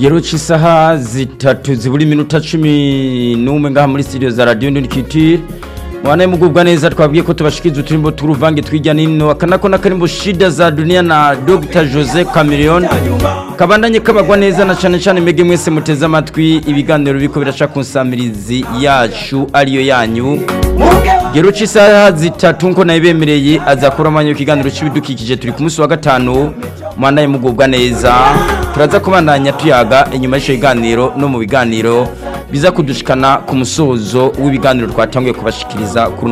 kigero cy'isaha zitatu zibura iminota cumi n'umwe ngaha muri studio za radiyo ndikitire mwana mugubwa neza twabwiye ko tubashikiriza uturimbo tw'uruvange tw'ijya nino akanako n'akarimbo shida za dunia na Dr Jose Chameleone kabandanye kabagwa neza na cyane cyane mege mwese muteze amatwi ibiganiro biko birasha kunsamirizi yacu ariyo yanyu Gero cy'isaha zitatu nko nayibemereye azakora amanyo kiganiro cy'ibidukikije turi ku munsi wa gatanu mwana mugubwa neza turaza kubandanya tuyaga inyuma y'icyo kiganiro no mu biganiro biza kudushikana ku musozo w'ibiganiro twatangiye kubashikiriza kuri